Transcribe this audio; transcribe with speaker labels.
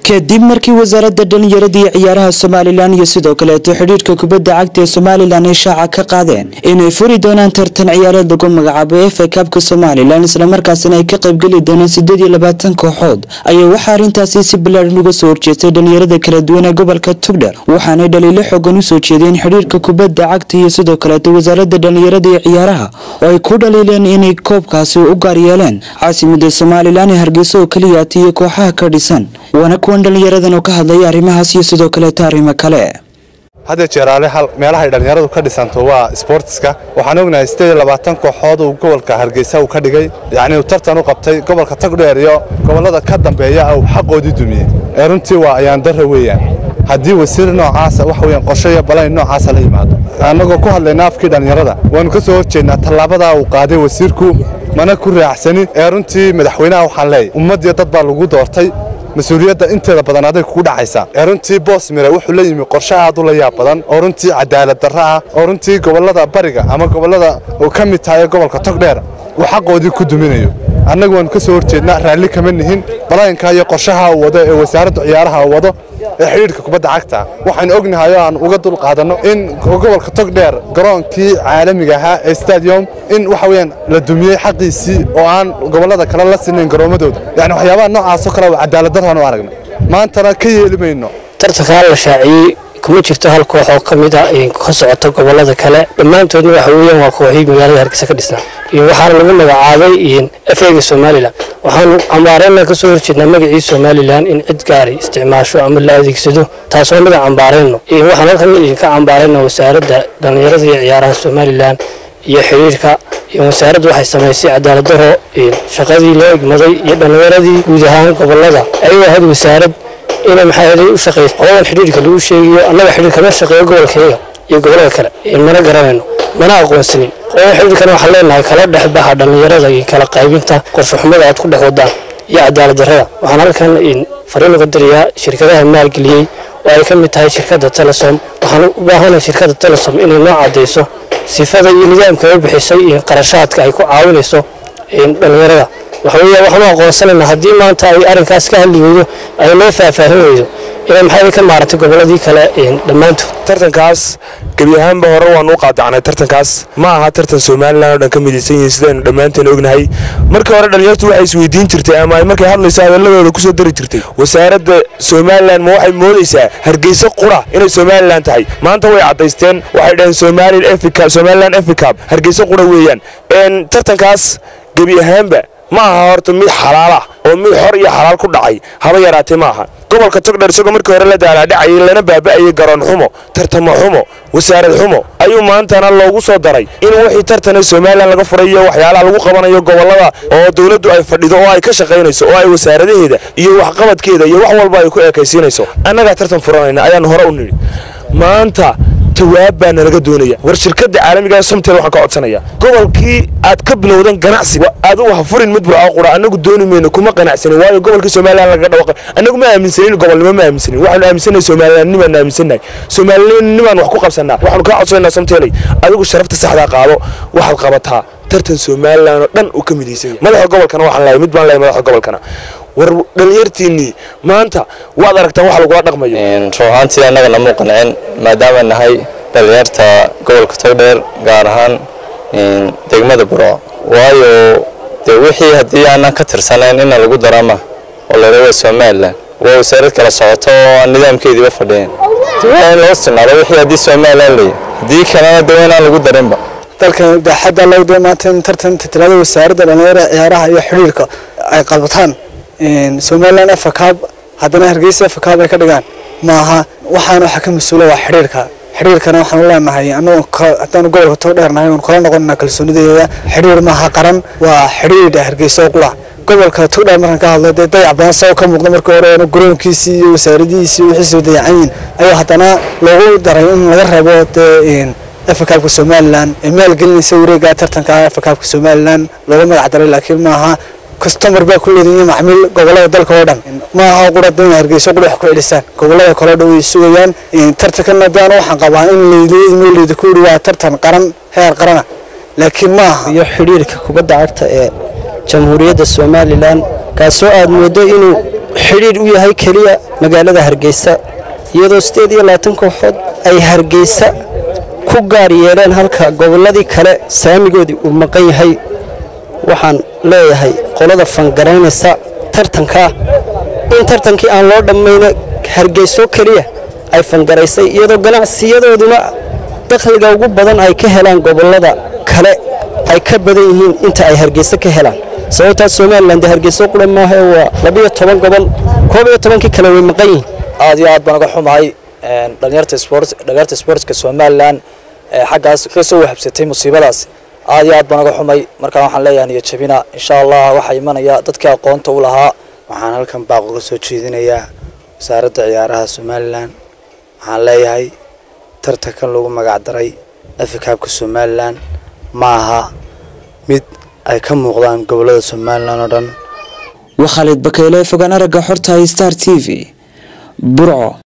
Speaker 1: kadib markii wasaaradda dhalinyarada iyo ciyaaraha somalilan iyo sidoo kaleeto xidhiirka kubadda cagta ee somalilan ay shaaca ka qaadeen inay furi doonaan tartan ciyaareed lagu magacaabo efa kabka somalilan islamarkaasina ay ka qaybgeli doonaan sideed iyo labaatan kooxood ayaa waxaa arrintaasi si ballaadhan uga soo horjeestay dhalinyarada kala duwan ee gobolka tugdher waxaanay dhaliilo xoogan usoo jeedeen xidhiirka kubadda cagta iyo sidoo kaleeto wasaaradda dhalinyarada iyo ciyaaraha oo ay ku dhaliileen inay koobkaasi u gaar yeeleen caasimada somalilan ee hargeysa oo keliyaata iyo kooxaha ka dhisan waana kuwan dhalinyaradan oo ka hadlaya arrimahaas iyo sidoo kaleeto arrimo kale
Speaker 2: hadda jeeraale meelahay dhallinyaradu ka dhisanto waa sboortiska waxaan ognahay siddeed iyo labaatan kooxood uu gobolka hargeysa uu ka dhigay yacni uu tartan u qabtay gobolka tagdheer iyo gobollada ka dambeeya uu xaqoodii dumiyey ee runtii waa ayaan darra weeyaan haddii wasiir noocaasa wax weeyaan qorshe iyo balayn noocaasa la yimaado annagoo ku hadlayna afkii dhallinyarada waannu ka soo horjeednaa tallaabadaa uu qaaday wasiirku mana ku raacsani ee runtii madaxweynaha waxaan leeyahy ummaddiyo dad baa lagu doortay mas-uuliyadda inteeda badan aday kugu dhacaysaa ee runtii boos mire wuxuu la yimi qorshe aad u la yaab badan oo runtii cadaalad darro ah oo runtii gobollada bariga ama gobollada uu ka mid tahay gobolka togdheer uu xaqoodii ku duminayo annagu waannu ka soo horjeednaa raalli kama nihin balaynka iyo qorshaha uu wado ee wasaaradda ciyaaraha uu wado ee xidhiidhka kubadda cagta waxaynu ognahay oo aan uga dul qaadanno in gobolka togdheer garoonkii caalamiga ahaa ee stadium in waxa weeyaan la dumiyey xaqiisii oo aan gobollada kale la sinayn garoomadooda yacni waxyaabaha noocaasoo kale waa cadaalad darraan u aragnay maantana ka yeeli mayno
Speaker 3: tartankaa la shaaciyey kuma jirto hal koox oo ka mid a ka socota gobollada kale dhammaantoodna waxa weeyaan waa kooxii magaalada hargeysa ka dhisnaa waxaana lagu magacaabay efega somalilan waxaanu cambaareyna ka soo horjeednaa magacii somalilan in cid gaari isticmaasho ama la adeegsado taasoo mida cambaareyno waxaan halkan ka cambaareyna wasaaradda dhallinyarada iyo ciyaaraha somalilan iyo xiriirka wasaaraddu waxay samaysay cadaalad daro shaqadii loo igmaday iyo dhallinyaradii guud ahaan gobollada ayagoo ahayd wasaarad inay maxaa u shaqeyso qoladan xidhiirka lagu sheegayo annaga xidhiir kama shaqeeyo gobolkayga iyo gobollada kale mana garanayno mana aqoonsanin qolada xidhiirkana waxaan leenahay kala dhexbaha dhallinyarada iyo kala qaybinta qorshaxumada aad ku dhex wadaan iyo cadaalad darrada waxaan halkan fariin uga dirayaa shirkadaha maalgeliyey oo ay ka mid tahay shirkadda telesom waxaan u baahanahay shirkadda telesom inay noo caddayso sifada iyo nidaamka ay bixisay iyo qarashaadka ay ku caawinayso dhallinyarada waxaweya waxaanu aqoonsanaynaa haddii maanta ay arrinkaas ka hadli weydo ay noo faahfaahin weydo inay maxay ka maarantay gobolladii kale dhammaantood
Speaker 4: tartankaas gebi ahaanba hore waanu u qaadacnay tartankaas ma aha tartan somalilan oo dhan ka midaysan yihiin sidaynu dhammaanteen ognahay markii hore dhalinyartu waxay isweydiin jirtay ama ay markay hadlayso hadalladooda kusoo dari jirtay wasaaradda somalilan ma waxay moodaysaa hargeysa qura inay somalilan tahay maanta way caddaysteen waxay dhaheen somalilan eficab hargeysa qura weeyaan tartankaas gebi ahaanba ma aha horta mid xalaalah oo mid xor iyo xalaal ku dhacay haba yaraatee ma aha gobolka togdheer isagoo markii hore la daalaadhacayay lana baaba'ayay garoon xumo tartamo xumo wasaarad xumo ayuu maantana loogu soo daray in wixii tartana somalilan laga furay iyo waxyaalaha lagu qabanayo gobollada oo dowladdu ay fadhido oo ay ka shaqaynayso oo ay wasaaradaheeda iyo waxqabadkeeda iyo wax walba ay ku eekaysiinayso annagaa tartan furanayna ayaanu hore u nidhi maanta jawaab baa nalaga doonaya war shirkadda caalamiga somtel waxaan ka codsanaya gobolkii aad ka bilowdan ganacsi adigu ha furin mid burco qura annagu dooni mayno kuma qanacsanin waayo gobolkii somalilan laga dhawaqa annagu ma aaminsanin gobolnimo ma aaminsanin waxaanu aaminsanahay somalilannimaan aaminsannahay somalilannimaan wax ku qabsanaa waxaanu kaa codsanayna somteley adigu sharafta saxdaa qaado waxaad qabataa tartan somalilan oo dhan uu ka midaysan yahay madaxa gobolkana waxaan leeyahay mid baan leeyahay madaxa gobolkana war dhalinyartiinnii maanta waad aragtaan wax lagula dhaqmayo
Speaker 5: ruuxaantii annaga namuu qancin maadaama nahay dhalinyarta gobolka togdheer gaar ahaan degmada burco waayo dee wixii haddii aanan ka tirsanayn ina lagu darama oo la waa somalilan waa wasaarad kala socoto oo aan nidaamkeediiba fadhiyen waa in loo sinaado wixii haddii somalilan leeyahy haddii kalena de inaan lagu darinba
Speaker 6: dalkan daaxadda lagdo maanta in tartan tirada wasaaradda dhalinyarada ciyaaraha iyo xidhiirka ay qabataan somalilan efacab haddana hargeysa efacab ay ka dhigaan maaha waxaana waxa ka mas-uula waa xidhiirka xidhiirkana waxaan u leenahay anagoo haddaanu gobolka tog dheernahay oon kala noqonana kalsoonideeda xidhiir maaha qaran waa xidhiir hargeysa oo qura gobolka togdheer markaan ka hadlo dee dayac badan sao ka muuqda markii hore garoonkiisii iyo wasaaradihiisii wixiisoo dayacan yihin ayuu haddana loogu daray in laga reebo dee efacabka somalilan ee maalgelinaysa wareega tartanka efacabka somalilan looga magac daray laakiin maaha customar baa ku leedahay macmiil gobolada dalka oo dhan ma aha qura dan hargeyso qura wax ku celisaan gobolada kale dhow way sugayaan tartankan daan waxaan qabaa in layidmo laydi ku yidhi waa tartan qaran heer qarana laakiin ma aha
Speaker 7: iyo xidhiirka kubadda cagta ee jamhuuriyadda somalilan kaasoo aad moodo inuu xidhiidh u yahay keliya magaalada hargeysa iyadoo siddeed iyo labaatan kooxood ay hargeysa ku gaar yeeleen halka gobolladii kale saamigoodii uu maqan yahay waxaan leeyahay qolada fangaraynaysa tartankaa in tartankii aan loo dhammayno hargeyso keliya ay fangaraysay iyadoo ganacsiyadooduna dakhliga ugu badan ay ka helaan gobollada kale ay ka badan yihiin inta ay hargeysa ka helaan sababtaas somalilan dee hargeyso qura maaha waa labiyo toban gobol koob iyo tobankii kale way maqan yihiin
Speaker 8: aad iyo aad baan uga xumahay dhalinyarta sport dhalinyarta sportska somalilan ee xaggaas ka soo wahabsatay musiibadaas aad iyo aad baan uga xumay markaa waxaan leeyahay niyo jabina insha allah waxaa imanaya dadkii aqoonta u lahaa
Speaker 9: waxaan halkan baaq uga soo jeedinayaa wasaaradda ciyaaraha somalilan waxaan leeyahay tartankan lagu magacdaray afikaabka somalilan ma aha mid ay ka muuqdaan gobollada somalilan oo dhan
Speaker 1: waa khaalid bakeyle fogaan aragga xorta star t v burco